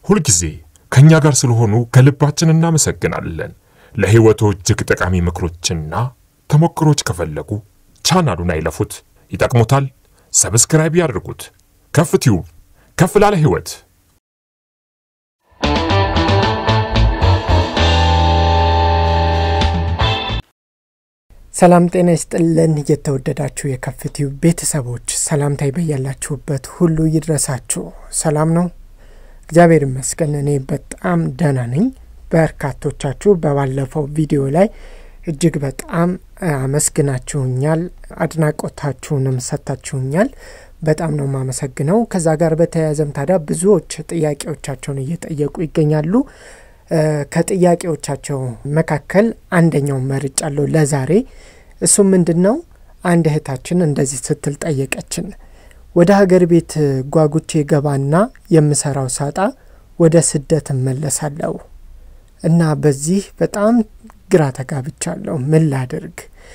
ሁልጊዜ ከእኛ ጋር ስለሆኑ ከልባችን እናመሰግናለን። ለሕይወቶ እጅግ ጠቃሚ ምክሮችና ተሞክሮች ከፈለጉ ቻናሉን አይለፉት፣ ይጠቅሙታል። ሰብስክራይብ ያድርጉት። ከፍ ቲዩብ ከፍ ላለ ሕይወት ሰላም ጤና ይስጥልን። የተወደዳችሁ የከፍ ቲዩብ ቤተሰቦች ሰላምታይ በያላችሁበት ሁሉ ይድረሳችሁ። ሰላም ነው? እግዚአብሔር ይመስገን እኔ በጣም ደህና ነኝ። በርካቶቻችሁ በባለፈው ቪዲዮ ላይ እጅግ በጣም አመስግናችሁኛል፣ አድናቆታችሁንም ሰጥታችሁኛል። በጣም ነው የማመሰግነው። ከዛ ጋር በተያያዘም ታዲያ ብዙዎች ጥያቄዎቻቸውን እየጠየቁ ይገኛሉ። ከጥያቄዎቻቸው መካከል አንደኛው መርጫለሁ ለዛሬ። እሱ ምንድን ነው? አንድ እህታችን እንደዚህ ስትል ጠየቀችን። ወደ ሀገር ቤት ጓጉቼ ገባና የምሰራው ሳጣ ወደ ስደት እመለሳለሁ እና በዚህ በጣም ግራ ተጋብቻለሁ። ምን ላድርግ?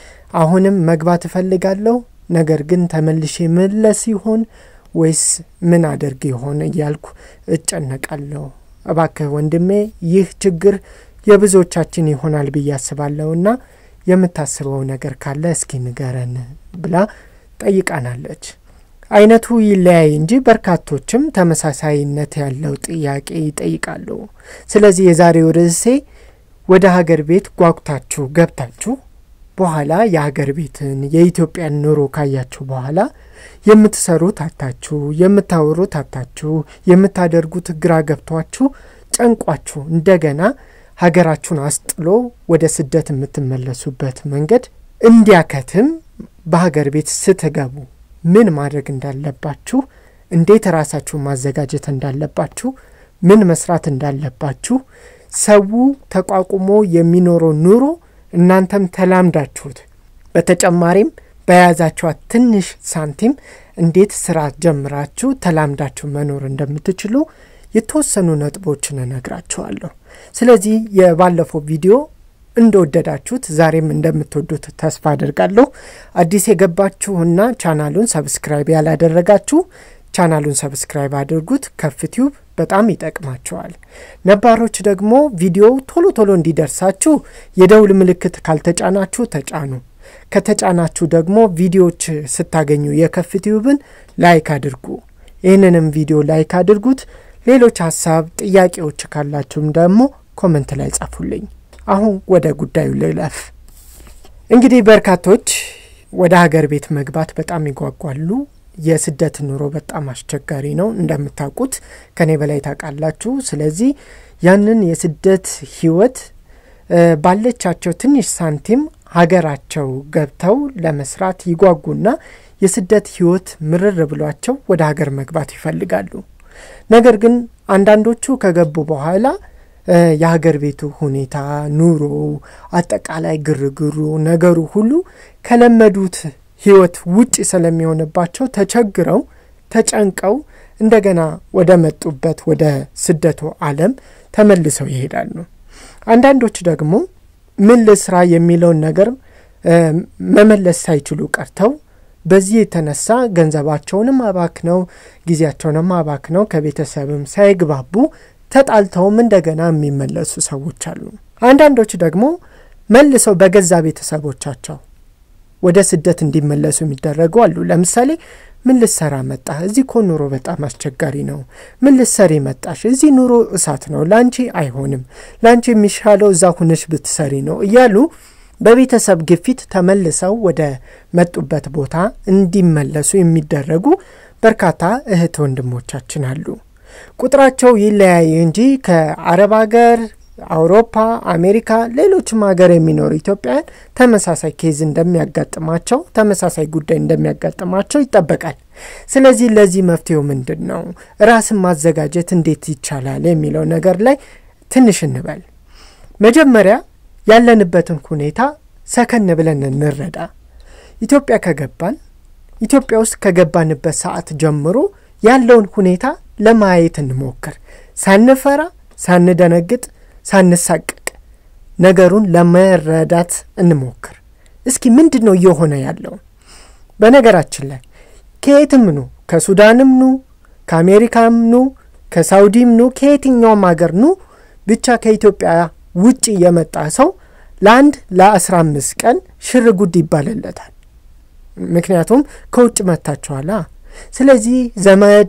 አሁንም መግባት እፈልጋለሁ፣ ነገር ግን ተመልሼ መለስ ይሆን ወይስ ምን አድርግ ይሆን እያልኩ እጨነቃለሁ። እባክህ ወንድሜ ይህ ችግር የብዙዎቻችን ይሆናል ብዬ አስባለሁና የምታስበው ነገር ካለ እስኪ ንገረን ብላ ጠይቃናለች። አይነቱ ይለያይ እንጂ በርካቶችም ተመሳሳይነት ያለው ጥያቄ ይጠይቃሉ። ስለዚህ የዛሬው ርዕሴ ወደ ሀገር ቤት ጓጉታችሁ ገብታችሁ በኋላ የሀገር ቤትን የኢትዮጵያን ኑሮ ካያችሁ በኋላ የምትሰሩት አታችሁ፣ የምታወሩት አታችሁ፣ የምታደርጉት ግራ ገብቷችሁ ጨንቋችሁ እንደገና ሀገራችሁን አስጥሎ ወደ ስደት የምትመለሱበት መንገድ እንዲያከትም በሀገር ቤት ስትገቡ ምን ማድረግ እንዳለባችሁ፣ እንዴት ራሳችሁን ማዘጋጀት እንዳለባችሁ፣ ምን መስራት እንዳለባችሁ ሰው ተቋቁሞ የሚኖረው ኑሮ እናንተም ተላምዳችሁት በተጨማሪም በያዛችኋት ትንሽ ሳንቲም እንዴት ስራ ጀምራችሁ ተላምዳችሁ መኖር እንደምትችሉ የተወሰኑ ነጥቦችን እነግራችኋለሁ። ስለዚህ የባለፈው ቪዲዮ እንደወደዳችሁት ዛሬም እንደምትወዱት ተስፋ አድርጋለሁ። አዲስ የገባችሁና ቻናሉን ሰብስክራይብ ያላደረጋችሁ ቻናሉን ሰብስክራይብ አድርጉት። ከፍ ቲዩብ በጣም ይጠቅማቸዋል። ነባሮች ደግሞ ቪዲዮው ቶሎ ቶሎ እንዲደርሳችሁ የደውል ምልክት ካልተጫናችሁ ተጫኑ። ከተጫናችሁ ደግሞ ቪዲዮዎች ስታገኙ የከፍ ቲዩብን ላይክ አድርጉ። ይህንንም ቪዲዮ ላይክ አድርጉት። ሌሎች ሀሳብ ጥያቄዎች ካላችሁም ደግሞ ኮመንት ላይ ጻፉልኝ። አሁን ወደ ጉዳዩ ልለፍ። እንግዲህ በርካቶች ወደ ሀገር ቤት መግባት በጣም ይጓጓሉ። የስደት ኑሮ በጣም አስቸጋሪ ነው እንደምታውቁት፣ ከኔ በላይ ታውቃላችሁ። ስለዚህ ያንን የስደት ህይወት ባለቻቸው ትንሽ ሳንቲም ሀገራቸው ገብተው ለመስራት ይጓጉና የስደት ህይወት ምርር ብሏቸው ወደ ሀገር መግባት ይፈልጋሉ። ነገር ግን አንዳንዶቹ ከገቡ በኋላ የሀገር ቤቱ ሁኔታ፣ ኑሮ፣ አጠቃላይ ግርግሩ፣ ነገሩ ሁሉ ከለመዱት ህይወት ውጭ ስለሚሆንባቸው ተቸግረው ተጨንቀው እንደገና ወደ መጡበት ወደ ስደቱ ዓለም ተመልሰው ይሄዳሉ። አንዳንዶች ደግሞ ምን ልስራ የሚለውን ነገር መመለስ ሳይችሉ ቀርተው በዚህ የተነሳ ገንዘባቸውንም አባክነው ጊዜያቸውንም አባክነው ከቤተሰብም ሳይግባቡ ተጣልተውም እንደገና የሚመለሱ ሰዎች አሉ። አንዳንዶች ደግሞ መልሰው በገዛ ቤተሰቦቻቸው ወደ ስደት እንዲመለሱ የሚደረጉ አሉ። ለምሳሌ ምን ልሰራ መጣህ? እዚህ እኮ ኑሮ በጣም አስቸጋሪ ነው። ምን ልሰሪ መጣሽ? እዚህ ኑሮ እሳት ነው፣ ላንቺ አይሆንም፣ ላንቺ የሚሻለው እዛ ሁነሽ ብትሰሪ ነው እያሉ በቤተሰብ ግፊት ተመልሰው ወደ መጡበት ቦታ እንዲመለሱ የሚደረጉ በርካታ እህት ወንድሞቻችን አሉ። ቁጥራቸው ይለያይ እንጂ ከአረብ ሀገር አውሮፓ፣ አሜሪካ፣ ሌሎችም ሀገር የሚኖሩ ኢትዮጵያውያን ተመሳሳይ ኬዝ እንደሚያጋጥማቸው ተመሳሳይ ጉዳይ እንደሚያጋጥማቸው ይጠበቃል። ስለዚህ ለዚህ መፍትሄው ምንድን ነው? ራስን ማዘጋጀት እንዴት ይቻላል የሚለው ነገር ላይ ትንሽ እንበል። መጀመሪያ ያለንበትን ሁኔታ ሰከን ብለን እንረዳ። ኢትዮጵያ ከገባን ኢትዮጵያ ውስጥ ከገባንበት ሰዓት ጀምሮ ያለውን ሁኔታ ለማየት እንሞክር፣ ሳንፈራ ሳንደነግጥ ሳንሳቀቅ ነገሩን ለመረዳት እንሞክር። እስኪ ምንድን ነው እየሆነ ያለው? በነገራችን ላይ ከየትም ኑ፣ ከሱዳንም ኑ፣ ከአሜሪካም ኑ፣ ከሳውዲም ኑ ከየትኛውም ሀገር ኑ ብቻ ከኢትዮጵያ ውጭ የመጣ ሰው ለአንድ ለአስራ አምስት ቀን ሽር ጉድ ይባልለታል። ምክንያቱም ከውጭ መጥታችኋላ። ስለዚህ ዘመድ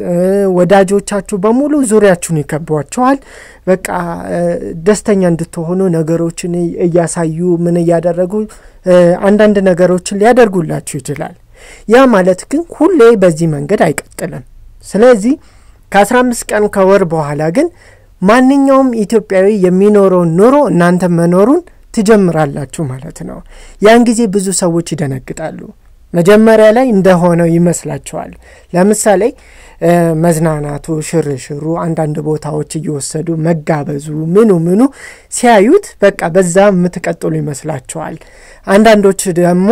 ወዳጆቻችሁ በሙሉ ዙሪያችሁን ይከቧቸዋል። በቃ ደስተኛ እንድትሆኑ ነገሮችን እያሳዩ ምን እያደረጉ አንዳንድ ነገሮችን ሊያደርጉላችሁ ይችላል። ያ ማለት ግን ሁሌ በዚህ መንገድ አይቀጥልም። ስለዚህ ከአስራ አምስት ቀን ከወር በኋላ ግን ማንኛውም ኢትዮጵያዊ የሚኖረውን ኑሮ እናንተ መኖሩን ትጀምራላችሁ ማለት ነው። ያን ጊዜ ብዙ ሰዎች ይደነግጣሉ። መጀመሪያ ላይ እንደሆነው ይመስላቸዋል። ለምሳሌ መዝናናቱ፣ ሽርሽሩ፣ አንዳንድ ቦታዎች እየወሰዱ መጋበዙ፣ ምኑ ምኑ ሲያዩት በቃ በዛ የምትቀጥሉ ይመስላቸዋል። አንዳንዶች ደግሞ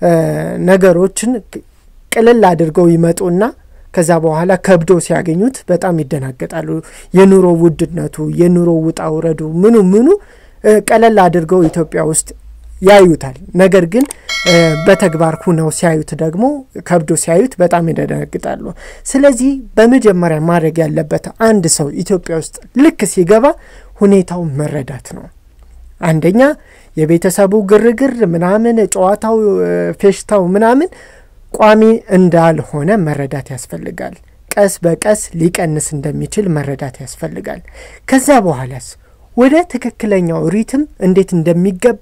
ነገሮችን ቅልል አድርገው ይመጡና ከዛ በኋላ ከብዶ ሲያገኙት በጣም ይደናገጣሉ። የኑሮ ውድነቱ፣ የኑሮ ውጣ ውረዱ፣ ምኑ ምኑ ቀለል አድርገው ኢትዮጵያ ውስጥ ያዩታል። ነገር ግን በተግባር ሁነው ሲያዩት ደግሞ ከብዶ ሲያዩት በጣም ይደነግጣሉ። ስለዚህ በመጀመሪያ ማድረግ ያለበት አንድ ሰው ኢትዮጵያ ውስጥ ልክ ሲገባ ሁኔታውን መረዳት ነው። አንደኛ የቤተሰቡ ግርግር ምናምን፣ ጨዋታው፣ ፌሽታው ምናምን ቋሚ እንዳልሆነ መረዳት ያስፈልጋል። ቀስ በቀስ ሊቀንስ እንደሚችል መረዳት ያስፈልጋል። ከዛ በኋላስ ወደ ትክክለኛው ሪትም እንዴት እንደሚገባ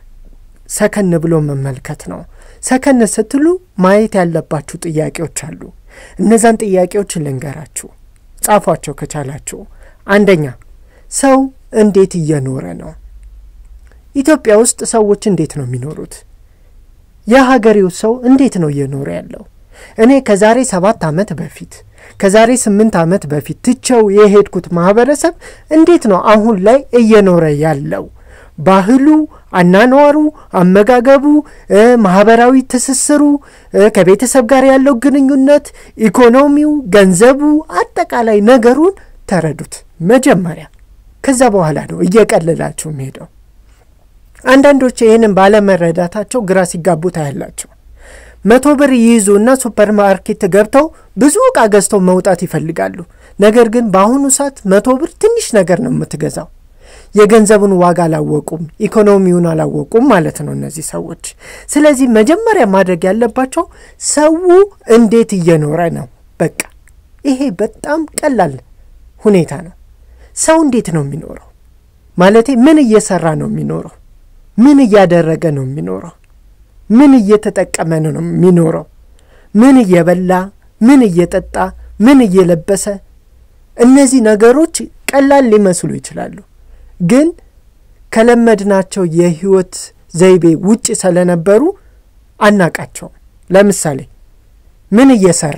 ሰከን ብሎ መመልከት ነው። ሰከን ስትሉ ማየት ያለባችሁ ጥያቄዎች አሉ። እነዛን ጥያቄዎች ልንገራችሁ፣ ጻፏቸው ከቻላችሁ። አንደኛ ሰው እንዴት እየኖረ ነው? ኢትዮጵያ ውስጥ ሰዎች እንዴት ነው የሚኖሩት? የሀገሬው ሰው እንዴት ነው እየኖረ ያለው? እኔ ከዛሬ ሰባት ዓመት በፊት ከዛሬ ስምንት ዓመት በፊት ትቸው የሄድኩት ማህበረሰብ እንዴት ነው አሁን ላይ እየኖረ ያለው? ባህሉ፣ አናኗሩ፣ አመጋገቡ፣ ማህበራዊ ትስስሩ፣ ከቤተሰብ ጋር ያለው ግንኙነት፣ ኢኮኖሚው፣ ገንዘቡ፣ አጠቃላይ ነገሩን ተረዱት መጀመሪያ። ከዛ በኋላ ነው እየቀለላችሁ ሄደው። አንዳንዶች ይህንን ባለመረዳታቸው ግራ ሲጋቡ ታያላቸው። መቶ ብር ይይዙና ሱፐር ማርኬት ገብተው ብዙ ዕቃ ገዝተው መውጣት ይፈልጋሉ። ነገር ግን በአሁኑ ሰዓት መቶ ብር ትንሽ ነገር ነው የምትገዛው። የገንዘቡን ዋጋ አላወቁም፣ ኢኮኖሚውን አላወቁም ማለት ነው እነዚህ ሰዎች። ስለዚህ መጀመሪያ ማድረግ ያለባቸው ሰው እንዴት እየኖረ ነው። በቃ ይሄ በጣም ቀላል ሁኔታ ነው። ሰው እንዴት ነው የሚኖረው? ማለቴ ምን እየሰራ ነው የሚኖረው? ምን እያደረገ ነው የሚኖረው? ምን እየተጠቀመ ነው የሚኖረው? ምን እየበላ፣ ምን እየጠጣ፣ ምን እየለበሰ? እነዚህ ነገሮች ቀላል ሊመስሉ ይችላሉ ግን ከለመድናቸው የህይወት ዘይቤ ውጭ ስለነበሩ አናቃቸውም። ለምሳሌ ምን እየሰራ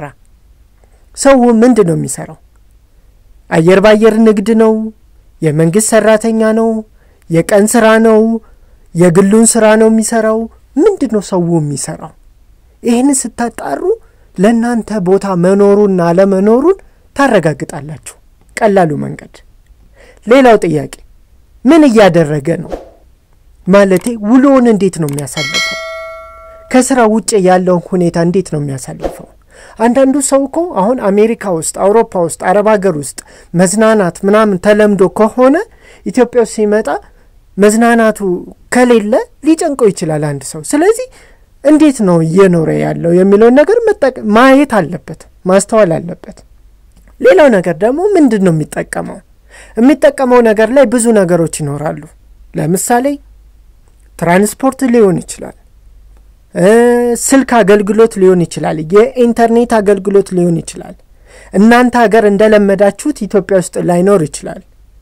ሰው ምንድን ነው የሚሰራው? አየር ባየር ንግድ ነው? የመንግስት ሰራተኛ ነው? የቀን ስራ ነው? የግሉን ስራ ነው የሚሰራው? ምንድን ነው ሰው የሚሰራው? ይህን ስታጣሩ ለእናንተ ቦታ መኖሩና አለመኖሩን ታረጋግጣላችሁ። ቀላሉ መንገድ። ሌላው ጥያቄ ምን እያደረገ ነው? ማለቴ ውሎውን እንዴት ነው የሚያሳልፈው? ከስራ ውጭ ያለውን ሁኔታ እንዴት ነው የሚያሳልፈው? አንዳንዱ ሰው እኮ አሁን አሜሪካ ውስጥ፣ አውሮፓ ውስጥ፣ አረብ ሀገር ውስጥ መዝናናት ምናምን ተለምዶ ከሆነ ኢትዮጵያ ውስጥ ሲመጣ መዝናናቱ ከሌለ ሊጨንቀው ይችላል አንድ ሰው። ስለዚህ እንዴት ነው እየኖረ ያለው የሚለውን ነገር ማየት አለበት፣ ማስተዋል አለበት። ሌላው ነገር ደግሞ ምንድን ነው የሚጠቀመው የሚጠቀመው ነገር ላይ ብዙ ነገሮች ይኖራሉ። ለምሳሌ ትራንስፖርት ሊሆን ይችላል፣ ስልክ አገልግሎት ሊሆን ይችላል፣ የኢንተርኔት አገልግሎት ሊሆን ይችላል። እናንተ ሀገር እንደለመዳችሁት ኢትዮጵያ ውስጥ ላይኖር ይችላል።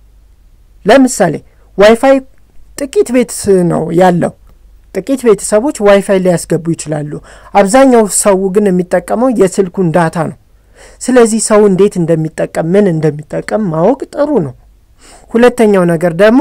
ለምሳሌ ዋይፋይ ጥቂት ቤት ነው ያለው። ጥቂት ቤተሰቦች ዋይፋይ ሊያስገቡ ይችላሉ። አብዛኛው ሰው ግን የሚጠቀመው የስልኩን ዳታ ነው። ስለዚህ ሰው እንዴት እንደሚጠቀም ምን እንደሚጠቀም ማወቅ ጥሩ ነው። ሁለተኛው ነገር ደግሞ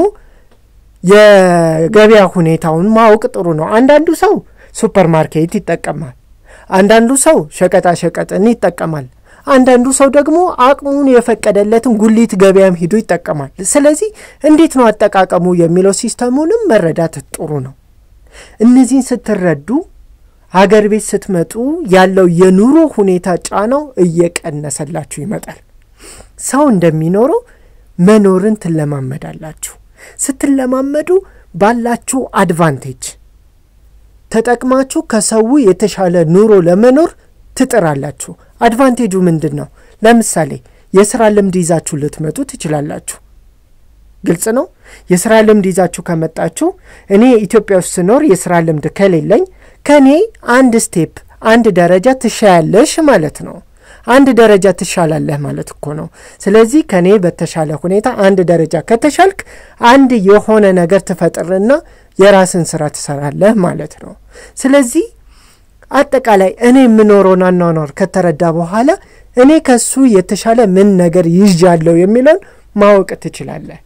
የገበያ ሁኔታውን ማወቅ ጥሩ ነው። አንዳንዱ ሰው ሱፐር ማርኬት ይጠቀማል። አንዳንዱ ሰው ሸቀጣ ሸቀጥን ይጠቀማል። አንዳንዱ ሰው ደግሞ አቅሙን የፈቀደለትን ጉሊት ገበያም ሂዶ ይጠቀማል። ስለዚህ እንዴት ነው አጠቃቀሙ የሚለው ሲስተሙንም መረዳት ጥሩ ነው። እነዚህን ስትረዱ ሀገር ቤት ስትመጡ ያለው የኑሮ ሁኔታ ጫናው እየቀነሰላችሁ ይመጣል። ሰው እንደሚኖረው መኖርን ትለማመዳላችሁ። ስትለማመዱ ባላችሁ አድቫንቴጅ ተጠቅማችሁ ከሰው የተሻለ ኑሮ ለመኖር ትጥራላችሁ። አድቫንቴጁ ምንድን ነው? ለምሳሌ የስራ ልምድ ይዛችሁ ልትመጡ ትችላላችሁ። ግልጽ ነው። የስራ ልምድ ይዛችሁ ከመጣችሁ እኔ ኢትዮጵያ ውስጥ ስኖር የስራ ልምድ ከሌለኝ ከእኔ አንድ ስቴፕ አንድ ደረጃ ትሻያለሽ ማለት ነው። አንድ ደረጃ ትሻላለህ ማለት እኮ ነው። ስለዚህ ከእኔ በተሻለ ሁኔታ አንድ ደረጃ ከተሻልክ አንድ የሆነ ነገር ትፈጥርና የራስን ስራ ትሰራለህ ማለት ነው። ስለዚህ አጠቃላይ እኔ የምኖረውን አኗኗር ከተረዳ በኋላ እኔ ከሱ የተሻለ ምን ነገር ይዣለሁ የሚለውን ማወቅ ትችላለህ።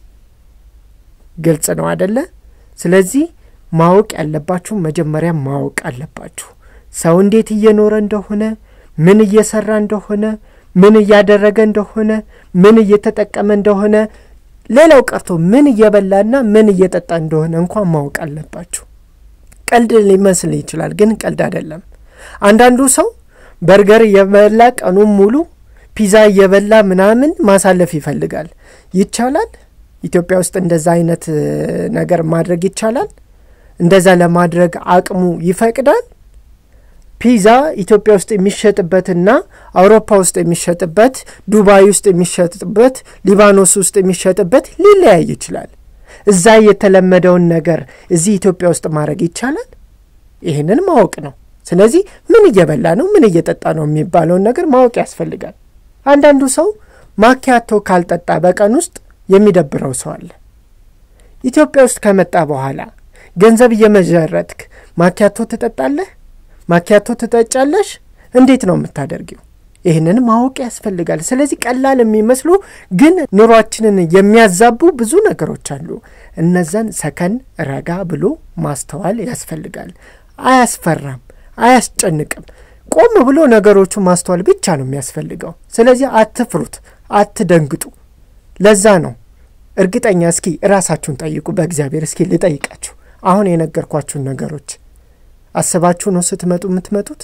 ግልጽ ነው አደለ? ስለዚህ ማወቅ ያለባችሁ መጀመሪያ ማወቅ አለባችሁ። ሰው እንዴት እየኖረ እንደሆነ፣ ምን እየሰራ እንደሆነ፣ ምን እያደረገ እንደሆነ፣ ምን እየተጠቀመ እንደሆነ፣ ሌላው ቀርቶ ምን እየበላና ምን እየጠጣ እንደሆነ እንኳን ማወቅ አለባችሁ። ቀልድ ሊመስል ይችላል፣ ግን ቀልድ አይደለም። አንዳንዱ ሰው በርገር እየበላ ቀኑን ሙሉ ፒዛ እየበላ ምናምን ማሳለፍ ይፈልጋል። ይቻላል? ኢትዮጵያ ውስጥ እንደዛ አይነት ነገር ማድረግ ይቻላል? እንደዛ ለማድረግ አቅሙ ይፈቅዳል? ፒዛ ኢትዮጵያ ውስጥ የሚሸጥበትና አውሮፓ ውስጥ የሚሸጥበት፣ ዱባይ ውስጥ የሚሸጥበት፣ ሊባኖስ ውስጥ የሚሸጥበት ሊለያይ ይችላል። እዛ የተለመደውን ነገር እዚህ ኢትዮጵያ ውስጥ ማድረግ ይቻላል? ይህንን ማወቅ ነው። ስለዚህ ምን እየበላ ነው፣ ምን እየጠጣ ነው የሚባለውን ነገር ማወቅ ያስፈልጋል። አንዳንዱ ሰው ማኪያቶ ካልጠጣ በቀን ውስጥ የሚደብረው ሰው አለ። ኢትዮጵያ ውስጥ ከመጣ በኋላ ገንዘብ እየመዠረትክ ማኪያቶ ትጠጣለህ? ማኪያቶ ትጠጫለሽ? እንዴት ነው የምታደርጊው? ይህንን ማወቅ ያስፈልጋል። ስለዚህ ቀላል የሚመስሉ ግን ኑሯችንን የሚያዛቡ ብዙ ነገሮች አሉ። እነዛን ሰከን ረጋ ብሎ ማስተዋል ያስፈልጋል። አያስፈራም፣ አያስጨንቅም። ቆም ብሎ ነገሮቹ ማስተዋል ብቻ ነው የሚያስፈልገው። ስለዚህ አትፍሩት፣ አትደንግጡ። ለዛ ነው እርግጠኛ እስኪ ራሳችሁን ጠይቁ። በእግዚአብሔር እስኪ ልጠይቃችሁ፣ አሁን የነገርኳችሁን ነገሮች አስባችሁ ነው ስትመጡ የምትመጡት?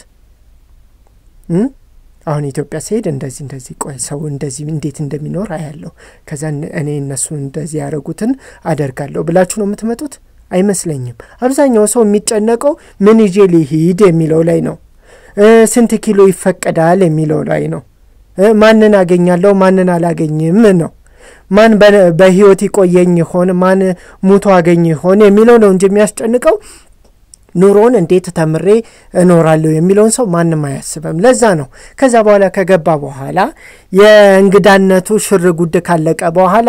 አሁን ኢትዮጵያ ስሄድ እንደዚህ እንደዚህ ቆይ ሰው እንደዚህ እንዴት እንደሚኖር አያለሁ፣ ከዛ እኔ እነሱ እንደዚህ ያደረጉትን አደርጋለሁ ብላችሁ ነው የምትመጡት? አይመስለኝም። አብዛኛው ሰው የሚጨነቀው ምን ይዤ ሊሂድ የሚለው ላይ ነው። ስንት ኪሎ ይፈቀዳል የሚለው ላይ ነው። ማንን አገኛለሁ ማንን አላገኝም ነው። ማን በህይወት ይቆየኝ ይሆን ማን ሙቶ አገኝ ይሆን የሚለው ነው እንጂ የሚያስጨንቀው ኑሮን እንዴት ተምሬ እኖራለሁ የሚለውን ሰው ማንም አያስብም። ለዛ ነው ከዛ በኋላ ከገባ በኋላ የእንግዳነቱ ሽር ጉድ ካለቀ በኋላ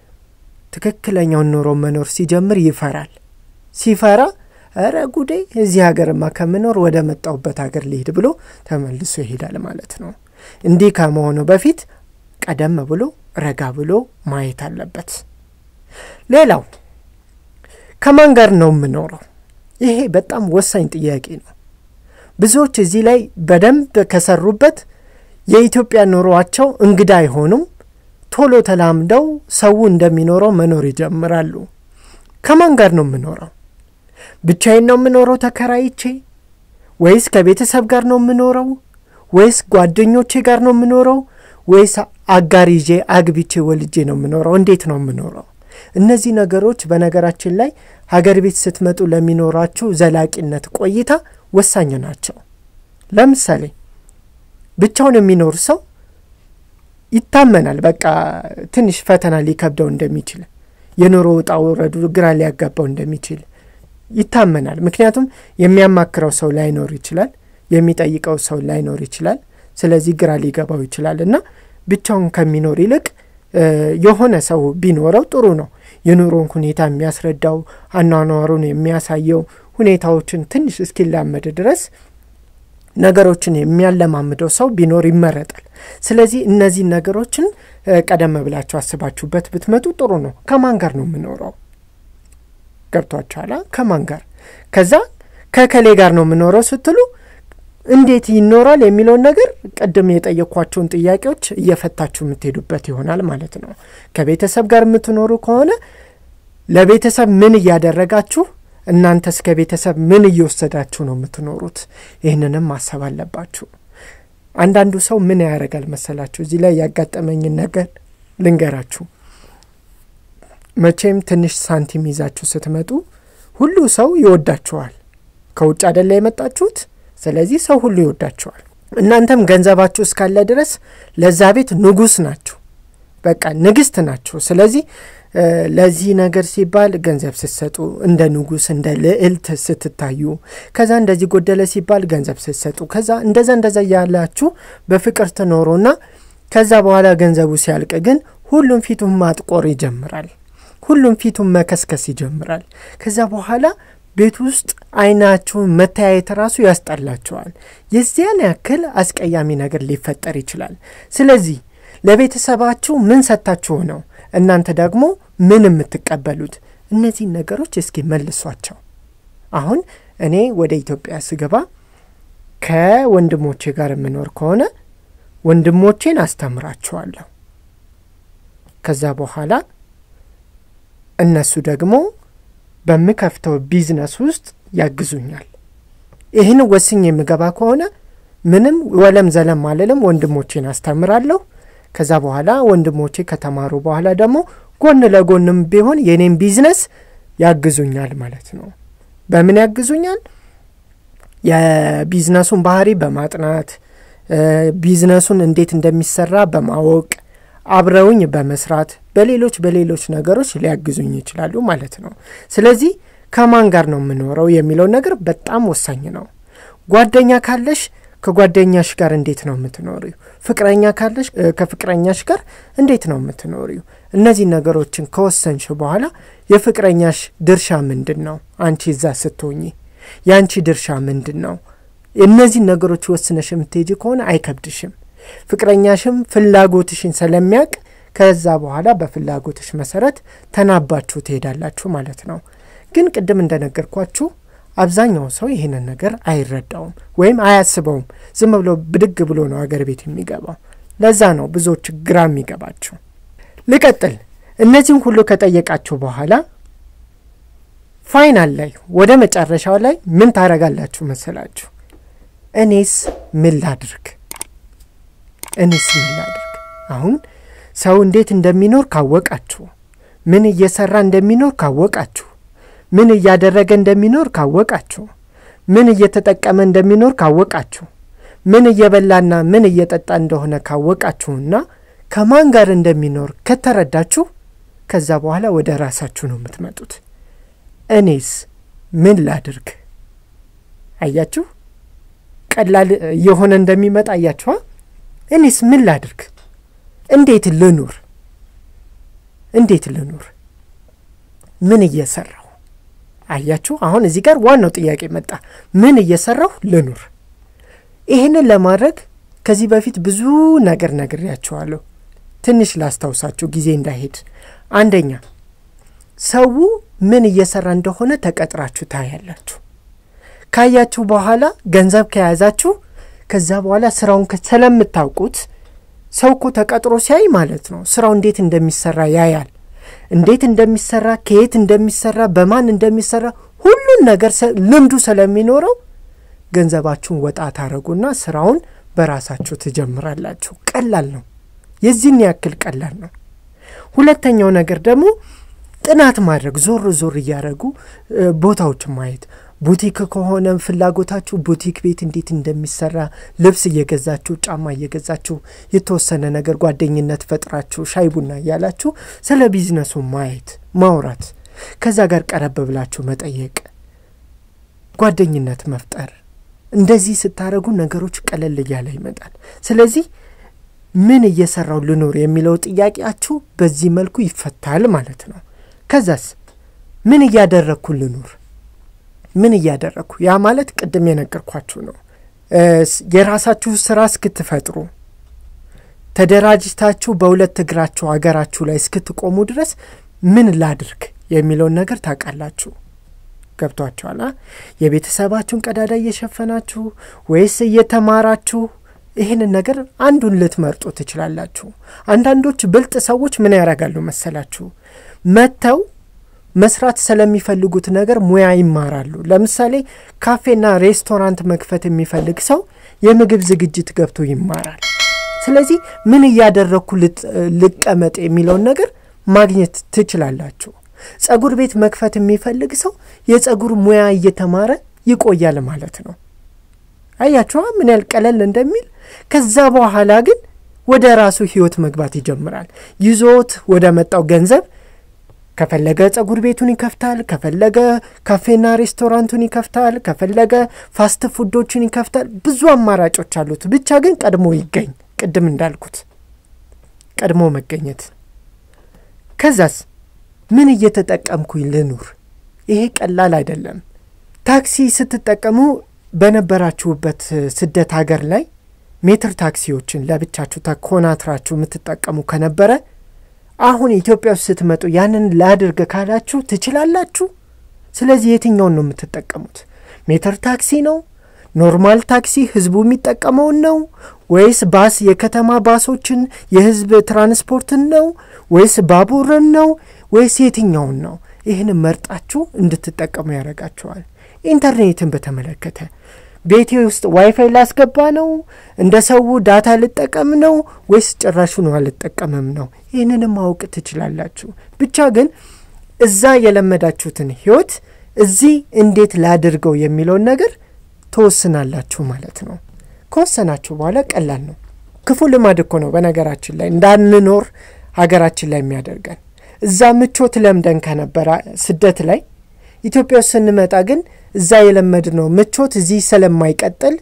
ትክክለኛውን ኑሮ መኖር ሲጀምር ይፈራል። ሲፈራ እረ ጉዴ እዚህ ሀገርማ ከምኖር ወደ መጣሁበት ሀገር ሊሄድ ብሎ ተመልሶ ይሄዳል ማለት ነው። እንዲህ ከመሆኑ በፊት ቀደም ብሎ ረጋ ብሎ ማየት አለበት። ሌላው ከማን ጋር ነው የምኖረው? ይሄ በጣም ወሳኝ ጥያቄ ነው። ብዙዎች እዚህ ላይ በደንብ ከሰሩበት የኢትዮጵያ ኑሯቸው እንግዳ አይሆኑም። ቶሎ ተላምደው ሰው እንደሚኖረው መኖር ይጀምራሉ። ከማን ጋር ነው የምኖረው? ብቻዬን ነው የምኖረው ተከራይቼ? ወይስ ከቤተሰብ ጋር ነው የምኖረው? ወይስ ጓደኞቼ ጋር ነው የምኖረው? ወይስ አጋር ይዤ አግብቼ ወልጄ ነው የምኖረው? እንዴት ነው የምኖረው? እነዚህ ነገሮች በነገራችን ላይ ሀገር ቤት ስትመጡ ለሚኖራችሁ ዘላቂነት ቆይታ ወሳኝ ናቸው። ለምሳሌ ብቻውን የሚኖር ሰው ይታመናል። በቃ ትንሽ ፈተና ሊከብደው እንደሚችል፣ የኑሮ ውጣ ውረዱ ግራ ሊያጋባው እንደሚችል ይታመናል። ምክንያቱም የሚያማክረው ሰው ላይኖር ይችላል፣ የሚጠይቀው ሰው ላይኖር ይችላል። ስለዚህ ግራ ሊገባው ይችላል እና ብቻውን ከሚኖር ይልቅ የሆነ ሰው ቢኖረው ጥሩ ነው። የኑሮን ሁኔታ የሚያስረዳው አኗኗሩን የሚያሳየው ሁኔታዎችን ትንሽ እስኪላመድ ድረስ ነገሮችን የሚያለማምደው ሰው ቢኖር ይመረጣል። ስለዚህ እነዚህ ነገሮችን ቀደም ብላችሁ አስባችሁበት ብትመጡ ጥሩ ነው። ከማን ጋር ነው የምኖረው? ገብቷችኋላ? ከማን ጋር ከዛ ከከሌ ጋር ነው የምኖረው ስትሉ እንዴት ይኖራል የሚለውን ነገር ቅድም የጠየኳቸውን ጥያቄዎች እየፈታችሁ የምትሄዱበት ይሆናል ማለት ነው። ከቤተሰብ ጋር የምትኖሩ ከሆነ ለቤተሰብ ምን እያደረጋችሁ እናንተስ ከቤተሰብ ምን እየወሰዳችሁ ነው የምትኖሩት? ይህንንም ማሰብ አለባችሁ። አንዳንዱ ሰው ምን ያደርጋል መሰላችሁ? እዚህ ላይ ያጋጠመኝን ነገር ልንገራችሁ። መቼም ትንሽ ሳንቲም ይዛችሁ ስትመጡ ሁሉ ሰው ይወዳችኋል። ከውጭ አደላ የመጣችሁት፣ ስለዚህ ሰው ሁሉ ይወዳችኋል። እናንተም ገንዘባችሁ እስካለ ድረስ ለዛ ቤት ንጉስ ናችሁ፣ በቃ ንግስት ናችሁ። ስለዚህ ለዚህ ነገር ሲባል ገንዘብ ስትሰጡ እንደ ንጉስ እንደ ልዕልት ስትታዩ፣ ከዛ እንደዚህ ጎደለ ሲባል ገንዘብ ስትሰጡ፣ ከዛ እንደዛ እንደዛ እያላችሁ በፍቅር ትኖሩና ከዛ በኋላ ገንዘቡ ሲያልቅ ግን ሁሉም ፊቱን ማጥቆር ይጀምራል። ሁሉም ፊቱን መከስከስ ይጀምራል። ከዛ በኋላ ቤት ውስጥ አይናችሁን መተያየት ራሱ ያስጠላቸዋል። የዚያን ያክል አስቀያሚ ነገር ሊፈጠር ይችላል። ስለዚህ ለቤተሰባችሁ ምን ሰጥታችሁ ነው እናንተ ደግሞ ምን የምትቀበሉት? እነዚህን ነገሮች እስኪ መልሷቸው። አሁን እኔ ወደ ኢትዮጵያ ስገባ ከወንድሞቼ ጋር የምኖር ከሆነ ወንድሞቼን አስተምራቸዋለሁ። ከዛ በኋላ እነሱ ደግሞ በምከፍተው ቢዝነስ ውስጥ ያግዙኛል። ይህን ወስኝ የምገባ ከሆነ ምንም ወለም ዘለም አልልም፣ ወንድሞቼን አስተምራለሁ። ከዛ በኋላ ወንድሞቼ ከተማሩ በኋላ ደግሞ ጎን ለጎንም ቢሆን የኔም ቢዝነስ ያግዙኛል ማለት ነው። በምን ያግዙኛል? የቢዝነሱን ባህሪ በማጥናት ቢዝነሱን እንዴት እንደሚሰራ በማወቅ አብረውኝ በመስራት በሌሎች በሌሎች ነገሮች ሊያግዙኝ ይችላሉ ማለት ነው። ስለዚህ ከማን ጋር ነው የምኖረው የሚለው ነገር በጣም ወሳኝ ነው። ጓደኛ ካለሽ ከጓደኛሽ ጋር እንዴት ነው የምትኖሪው? ፍቅረኛ ካለሽ ከፍቅረኛሽ ጋር እንዴት ነው የምትኖሪው? እነዚህ ነገሮችን ከወሰንሽ በኋላ የፍቅረኛሽ ድርሻ ምንድን ነው? አንቺ እዛ ስትሆኚ የአንቺ ድርሻ ምንድን ነው? እነዚህን ነገሮች ወስነሽ የምትሄጂ ከሆነ አይከብድሽም። ፍቅረኛሽም ፍላጎትሽን ስለሚያውቅ ከዛ በኋላ በፍላጎትሽ መሰረት ተናባችሁ ትሄዳላችሁ ማለት ነው። ግን ቅድም እንደነገርኳችሁ አብዛኛው ሰው ይህንን ነገር አይረዳውም ወይም አያስበውም። ዝም ብሎ ብድግ ብሎ ነው አገር ቤት የሚገባው። ለዛ ነው ብዙዎች ግራ የሚገባቸው። ልቀጥል። እነዚህም ሁሉ ከጠየቃችሁ በኋላ ፋይናል ላይ ወደ መጨረሻው ላይ ምን ታረጋላችሁ መሰላችሁ? እኔስ ምን ላድርግ? እኔስ ምን ላድርግ? አሁን ሰው እንዴት እንደሚኖር ካወቃችሁ፣ ምን እየሰራ እንደሚኖር ካወቃችሁ፣ ምን እያደረገ እንደሚኖር ካወቃችሁ፣ ምን እየተጠቀመ እንደሚኖር ካወቃችሁ፣ ምን እየበላና ምን እየጠጣ እንደሆነ ካወቃችሁና ከማን ጋር እንደሚኖር ከተረዳችሁ፣ ከዛ በኋላ ወደ ራሳችሁ ነው የምትመጡት። እኔስ ምን ላድርግ? አያችሁ፣ ቀላል እየሆነ እንደሚመጣ አያችኋ። እኔስ ምን ላድርግ? እንዴት ልኑር? እንዴት ልኑር? ምን እየሰራሁ? አያችሁ፣ አሁን እዚህ ጋር ዋናው ጥያቄ መጣ። ምን እየሰራሁ ልኑር? ይህንን ለማድረግ ከዚህ በፊት ብዙ ነገር ነግሬያችኋለሁ። ትንሽ ላስታውሳችሁ ጊዜ እንዳይሄድ። አንደኛ ሰው ምን እየሰራ እንደሆነ ተቀጥራችሁ ታያላችሁ። ካያችሁ በኋላ ገንዘብ ከያዛችሁ ከዛ በኋላ ስራውን ስለምታውቁት ሰው እኮ ተቀጥሮ ሲያይ ማለት ነው ስራው እንዴት እንደሚሰራ ያያል። እንዴት እንደሚሰራ፣ ከየት እንደሚሰራ፣ በማን እንደሚሰራ ሁሉን ነገር ልምዱ ስለሚኖረው ገንዘባችሁን ወጣ ታረጉና ስራውን በራሳችሁ ትጀምራላችሁ። ቀላል ነው። የዚህን ያክል ቀላል ነው። ሁለተኛው ነገር ደግሞ ጥናት ማድረግ ዞር ዞር እያደረጉ ቦታዎችን ማየት ቡቲክ ከሆነ ፍላጎታችሁ ቡቲክ ቤት እንዴት እንደሚሰራ ልብስ እየገዛችሁ ጫማ እየገዛችሁ የተወሰነ ነገር ጓደኝነት ፈጥራችሁ ሻይ ቡና እያላችሁ ስለ ቢዝነሱ ማየት ማውራት፣ ከዛ ጋር ቀረብ ብላችሁ መጠየቅ፣ ጓደኝነት መፍጠር። እንደዚህ ስታደረጉ ነገሮች ቀለል እያለ ይመጣል። ስለዚህ ምን እየሰራው ልኖር የሚለው ጥያቄያችሁ በዚህ መልኩ ይፈታል ማለት ነው። ከዛስ ምን እያደረግኩ ልኑር ምን እያደረግኩ ያ ማለት ቅድም የነገርኳችሁ ነው። የራሳችሁ ስራ እስክትፈጥሩ ተደራጅታችሁ በሁለት እግራችሁ አገራችሁ ላይ እስክትቆሙ ድረስ ምን ላድርግ የሚለውን ነገር ታውቃላችሁ። ገብቷችኋል? የቤተሰባችሁን ቀዳዳ እየሸፈናችሁ ወይስ እየተማራችሁ ይህንን ነገር አንዱን ልትመርጡ ትችላላችሁ። አንዳንዶች ብልጥ ሰዎች ምን ያደርጋሉ መሰላችሁ? መጥተው መስራት ስለሚፈልጉት ነገር ሙያ ይማራሉ። ለምሳሌ ካፌና ሬስቶራንት መክፈት የሚፈልግ ሰው የምግብ ዝግጅት ገብቶ ይማራል። ስለዚህ ምን እያደረግኩ ልቀመጥ የሚለውን ነገር ማግኘት ትችላላችሁ። ጸጉር ቤት መክፈት የሚፈልግ ሰው የጸጉር ሙያ እየተማረ ይቆያል ማለት ነው። አያችኋ ምን ያህል ቀለል እንደሚል። ከዛ በኋላ ግን ወደ ራሱ ህይወት መግባት ይጀምራል። ይዞት ወደ መጣው ገንዘብ ከፈለገ ጸጉር ቤቱን ይከፍታል፣ ከፈለገ ካፌና ሬስቶራንቱን ይከፍታል፣ ከፈለገ ፋስት ፉዶችን ይከፍታል። ብዙ አማራጮች አሉት። ብቻ ግን ቀድሞ ይገኝ። ቅድም እንዳልኩት ቀድሞ መገኘት። ከዛስ ምን እየተጠቀምኩኝ ልኑር? ይሄ ቀላል አይደለም። ታክሲ ስትጠቀሙ በነበራችሁበት ስደት ሀገር ላይ ሜትር ታክሲዎችን ለብቻችሁ ተኮናትራችሁ የምትጠቀሙ ከነበረ አሁን ኢትዮጵያ ውስጥ ስትመጡ ያንን ላድርግ ካላችሁ ትችላላችሁ። ስለዚህ የትኛውን ነው የምትጠቀሙት? ሜትር ታክሲ ነው? ኖርማል ታክሲ ህዝቡ የሚጠቀመውን ነው ወይስ ባስ፣ የከተማ ባሶችን የህዝብ ትራንስፖርትን ነው ወይስ ባቡርን ነው ወይስ የትኛውን ነው? ይህን መርጣችሁ እንድትጠቀሙ ያደርጋችኋል። ኢንተርኔትን በተመለከተ ቤቴ ውስጥ ዋይፋይ ላስገባ ነው? እንደ ሰው ዳታ ልጠቀም ነው ወይስ ጭራሹን አልጠቀምም ነው? ይህንንም ማወቅ ትችላላችሁ። ብቻ ግን እዛ የለመዳችሁትን ህይወት እዚህ እንዴት ላድርገው የሚለውን ነገር ትወስናላችሁ ማለት ነው። ከወሰናችሁ በኋላ ቀላል ነው። ክፉ ልማድ እኮ ነው በነገራችን ላይ እንዳንኖር ሀገራችን ላይ የሚያደርገን። እዛ ምቾት ለምደን ከነበረ ስደት ላይ ኢትዮጵያ ውስጥ ስንመጣ ግን እዛ የለመድነው ምቾት እዚህ ስለማይቀጥል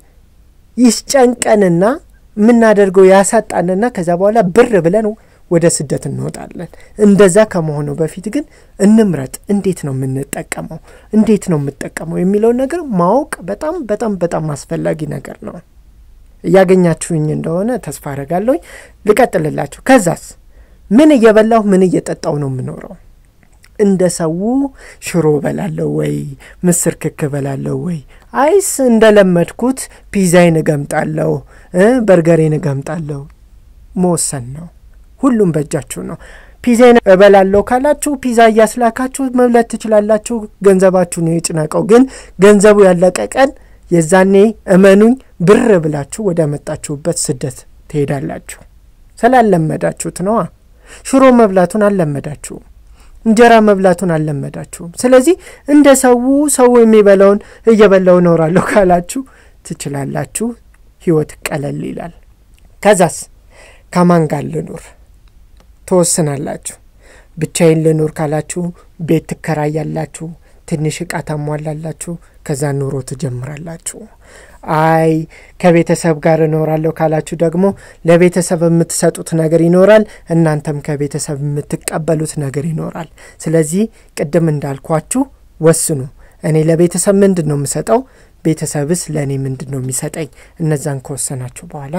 ይስጨንቀንና የምናደርገው ያሳጣንና ከዛ በኋላ ብር ብለን ወደ ስደት እንወጣለን። እንደዛ ከመሆኑ በፊት ግን እንምረጥ። እንዴት ነው የምንጠቀመው? እንዴት ነው የምጠቀመው የሚለውን ነገር ማወቅ በጣም በጣም በጣም አስፈላጊ ነገር ነው። እያገኛችሁኝ እንደሆነ ተስፋ አረጋለሁኝ። ልቀጥልላችሁ። ከዛስ ምን እየበላሁ ምን እየጠጣው ነው የምኖረው? እንደ ሰው ሽሮ በላለሁ ወይ ምስር ክክ በላለሁ ወይ አይስ እንደለመድኩት ፒዛዬን እገምጣለሁ፣ በርገሬን እገምጣለሁ? መወሰን ነው። ሁሉም በእጃችሁ ነው። ፒዛዬን እበላለሁ ካላችሁ ፒዛ እያስላካችሁ መብላት ትችላላችሁ። ገንዘባችሁ ነው የጭነቀው። ግን ገንዘቡ ያለቀ ቀን የዛኔ እመኑኝ ብር ብላችሁ ወደ መጣችሁበት ስደት ትሄዳላችሁ። ስላለመዳችሁት ነዋ። ሽሮ መብላቱን አልለመዳችሁም። እንጀራ መብላቱን አልለመዳችሁም። ስለዚህ እንደ ሰው ሰው የሚበላውን እየበላው እኖራለሁ ካላችሁ ትችላላችሁ። ህይወት ቀለል ይላል። ከዛስ ከማን ጋር ልኑር ትወስናላችሁ። ብቻዬን ልኑር ካላችሁ ቤት ትከራያላችሁ፣ ትንሽ እቃ ታሟላላችሁ፣ ከዛ ኑሮ ትጀምራላችሁ። አይ ከቤተሰብ ጋር እኖራለሁ ካላችሁ ደግሞ ለቤተሰብ የምትሰጡት ነገር ይኖራል፣ እናንተም ከቤተሰብ የምትቀበሉት ነገር ይኖራል። ስለዚህ ቅድም እንዳልኳችሁ ወስኑ። እኔ ለቤተሰብ ምንድን ነው የምሰጠው? ቤተሰብስ ለእኔ ምንድን ነው የሚሰጠኝ? እነዛን ከወሰናችሁ በኋላ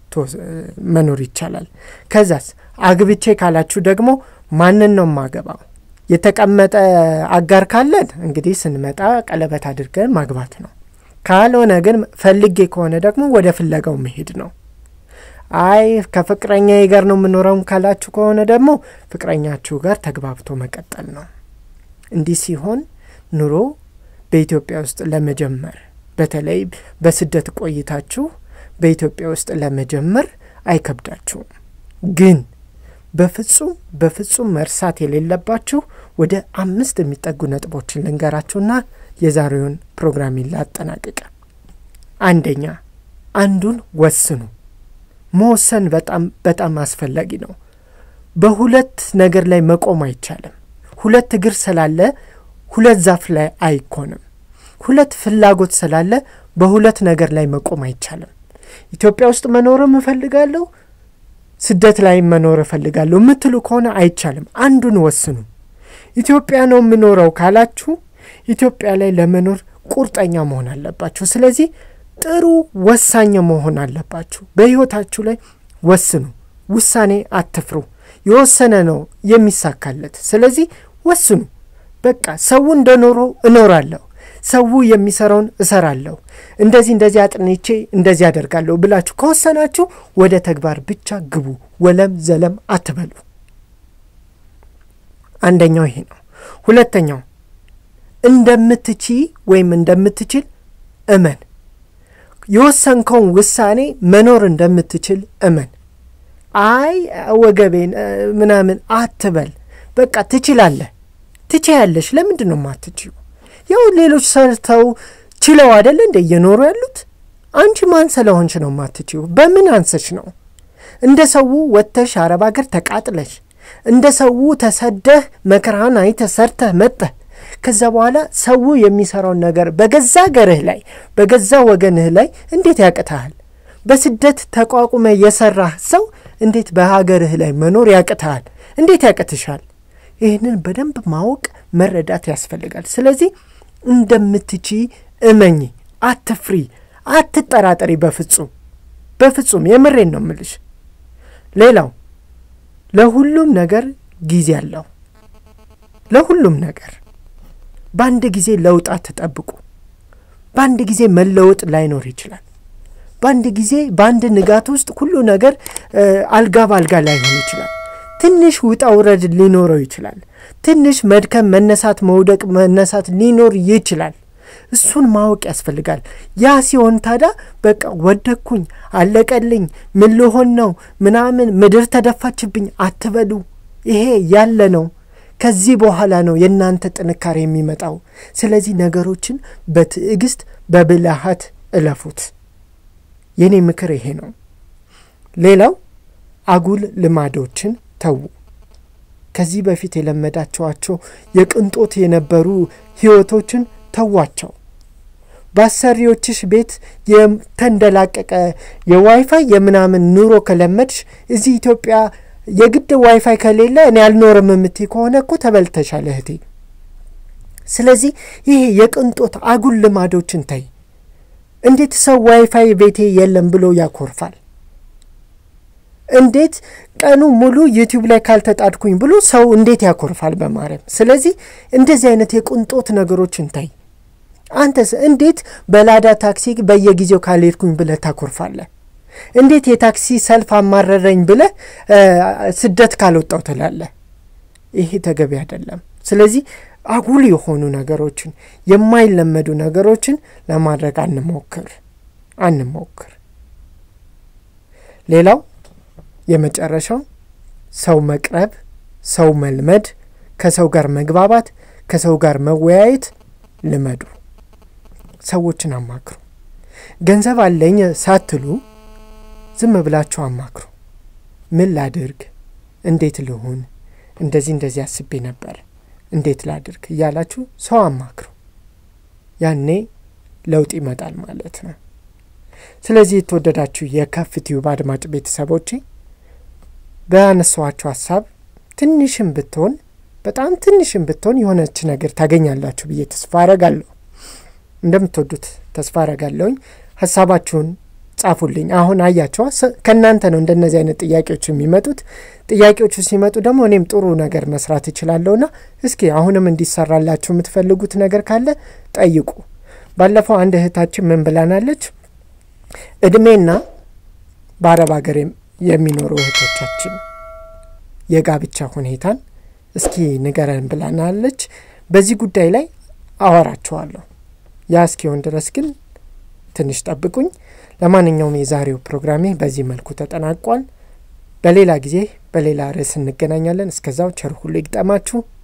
መኖር ይቻላል። ከዛስ አግብቼ ካላችሁ ደግሞ ማንን ነው የማገባው? የተቀመጠ አጋር ካለን እንግዲህ ስንመጣ ቀለበት አድርገን ማግባት ነው። ካልሆነ ግን ፈልጌ ከሆነ ደግሞ ወደ ፍለጋው መሄድ ነው። አይ ከፍቅረኛዬ ጋር ነው የምኖረው ካላችሁ ከሆነ ደግሞ ፍቅረኛችሁ ጋር ተግባብቶ መቀጠል ነው። እንዲህ ሲሆን ኑሮ በኢትዮጵያ ውስጥ ለመጀመር በተለይ በስደት ቆይታችሁ በኢትዮጵያ ውስጥ ለመጀመር አይከብዳችሁም። ግን በፍጹም በፍጹም መርሳት የሌለባችሁ ወደ አምስት የሚጠጉ ነጥቦችን ልንገራችሁና የዛሬውን ፕሮግራሚን ላጠናቅቅ። አንደኛ አንዱን ወስኑ። መወሰን በጣም በጣም አስፈላጊ ነው። በሁለት ነገር ላይ መቆም አይቻልም። ሁለት እግር ስላለ ሁለት ዛፍ ላይ አይኮንም። ሁለት ፍላጎት ስላለ በሁለት ነገር ላይ መቆም አይቻልም። ኢትዮጵያ ውስጥ መኖርም እፈልጋለሁ፣ ስደት ላይ መኖር እፈልጋለሁ የምትሉ ከሆነ አይቻልም። አንዱን ወስኑ። ኢትዮጵያ ነው የምኖረው ካላችሁ ኢትዮጵያ ላይ ለመኖር ቁርጠኛ መሆን አለባችሁ። ስለዚህ ጥሩ ወሳኝ መሆን አለባችሁ። በሕይወታችሁ ላይ ወስኑ። ውሳኔ አትፍሩ። የወሰነ ነው የሚሳካለት። ስለዚህ ወስኑ። በቃ ሰው እንደኖሮ እኖራለሁ ሰው የሚሰራውን እሰራለሁ፣ እንደዚህ እንደዚህ አጥንቼ እንደዚህ አደርጋለሁ ብላችሁ ከወሰናችሁ ወደ ተግባር ብቻ ግቡ። ወለም ዘለም አትበሉ። አንደኛው ይሄ ነው። ሁለተኛው እንደምትቺ ወይም እንደምትችል እመን። የወሰንከውን ውሳኔ መኖር እንደምትችል እመን። አይ ወገቤን ምናምን አትበል። በቃ ትችላለህ፣ ትችያለሽ። ለምንድን ነው የማትችይው? ያው ሌሎች ሰርተው ችለው አይደለ እንደ እየኖሩ ያሉት። አንቺ ማን ስለሆንሽ ነው የማትችይው? በምን አንሰሽ ነው? እንደ ሰው ወጥተሽ አረብ ሀገር ተቃጥለሽ እንደ ሰው ተሰደህ መከራህን አይተህ ሰርተህ መጠህ ከዛ በኋላ ሰው የሚሰራውን ነገር በገዛ ገርህ ላይ በገዛ ወገንህ ላይ እንዴት ያቅትሃል? በስደት ተቋቁመ የሰራህ ሰው እንዴት በሀገርህ ላይ መኖር ያቅትሃል? እንዴት ያቅትሻል? ይህንን በደንብ ማወቅ መረዳት ያስፈልጋል። ስለዚህ እንደምትቺ እመኚ፣ አትፍሪ፣ አትጠራጠሪ። በፍጹም በፍጹም የምሬን ነው ምልሽ። ሌላው ለሁሉም ነገር ጊዜ አለው። ለሁሉም ነገር በአንድ ጊዜ ለውጥ አትጠብቁ። በአንድ ጊዜ መለወጥ ላይኖር ይችላል። በአንድ ጊዜ በአንድ ንጋት ውስጥ ሁሉ ነገር አልጋ በአልጋ ላይሆን ይችላል። ትንሽ ውጣ ውረድ ሊኖረው ይችላል። ትንሽ መድከም፣ መነሳት፣ መውደቅ፣ መነሳት ሊኖር ይችላል። እሱን ማወቅ ያስፈልጋል። ያ ሲሆን ታዲያ በቃ ወደቅኩኝ፣ አለቀልኝ፣ ምን ልሆን ነው ምናምን ምድር ተደፋችብኝ አትበሉ። ይሄ ያለ ነው። ከዚህ በኋላ ነው የእናንተ ጥንካሬ የሚመጣው። ስለዚህ ነገሮችን በትዕግስት በብልሃት እለፉት። የኔ ምክር ይሄ ነው። ሌላው አጉል ልማዶችን ተዉ። ከዚህ በፊት የለመዳችኋቸው የቅንጦት የነበሩ ህይወቶችን ተዋቸው። በአሰሪዎችሽ ቤት የተንደላቀቀ የዋይፋይ የምናምን ኑሮ ከለመድሽ እዚህ ኢትዮጵያ የግድ ዋይፋይ ከሌለ እኔ አልኖርም የምትይ ከሆነ እኮ ተበልተሻል እህቴ። ስለዚህ ይሄ የቅንጦት አጉል ልማዶችን ተይ። እንዴት ሰው ዋይፋይ ቤቴ የለም ብሎ ያኮርፋል? እንዴት ቀኑ ሙሉ ዩቲዩብ ላይ ካልተጣድኩኝ ብሎ ሰው እንዴት ያኮርፋል? በማርያም ስለዚህ እንደዚህ አይነት የቅንጦት ነገሮችን ታይ። አንተስ እንዴት በላዳ ታክሲ በየጊዜው ካልሄድኩኝ ብለህ ታኮርፋለህ? እንዴት የታክሲ ሰልፍ አማረረኝ ብለህ ስደት ካልወጣው ትላለህ? ይሄ ተገቢ አይደለም። ስለዚህ አጉል የሆኑ ነገሮችን የማይለመዱ ነገሮችን ለማድረግ አንሞክር አንሞክር። ሌላው የመጨረሻው ሰው መቅረብ፣ ሰው መልመድ፣ ከሰው ጋር መግባባት፣ ከሰው ጋር መወያየት ልመዱ። ሰዎችን አማክሩ። ገንዘብ አለኝ ሳትሉ ዝም ብላችሁ አማክሩ። ምን ላድርግ፣ እንዴት ልሁን፣ እንደዚህ እንደዚህ አስቤ ነበር፣ እንዴት ላድርግ እያላችሁ ሰው አማክሩ። ያኔ ለውጥ ይመጣል ማለት ነው። ስለዚህ የተወደዳችሁ የከፍ ቲዩብ አድማጭ ቤተሰቦቼ በያነሷችሁ ሀሳብ ትንሽም ብትሆን በጣም ትንሽም ብትሆን የሆነች ነገር ታገኛላችሁ ብዬ ተስፋ አረጋለሁ። እንደምትወዱት ተስፋ አረጋለሁኝ። ሀሳባችሁን ጻፉልኝ። አሁን አያቸዋ ከእናንተ ነው እንደነዚህ አይነት ጥያቄዎች የሚመጡት። ጥያቄዎቹ ሲመጡ ደግሞ እኔም ጥሩ ነገር መስራት እችላለሁና እስኪ አሁንም እንዲሰራላችሁ የምትፈልጉት ነገር ካለ ጠይቁ። ባለፈው አንድ እህታችን ምን ብላናለች? እድሜና በአረብ ሀገር የሚኖሩ እህቶቻችን የጋብቻ ሁኔታን እስኪ ንገረን ብላናለች። በዚህ ጉዳይ ላይ አወራችኋለሁ። ያ እስኪሆን ድረስ ግን ትንሽ ጠብቁኝ። ለማንኛውም የዛሬው ፕሮግራሜ በዚህ መልኩ ተጠናቋል። በሌላ ጊዜ በሌላ ርዕስ እንገናኛለን። እስከዛው ቸር ሁሉ ይግጠማችሁ።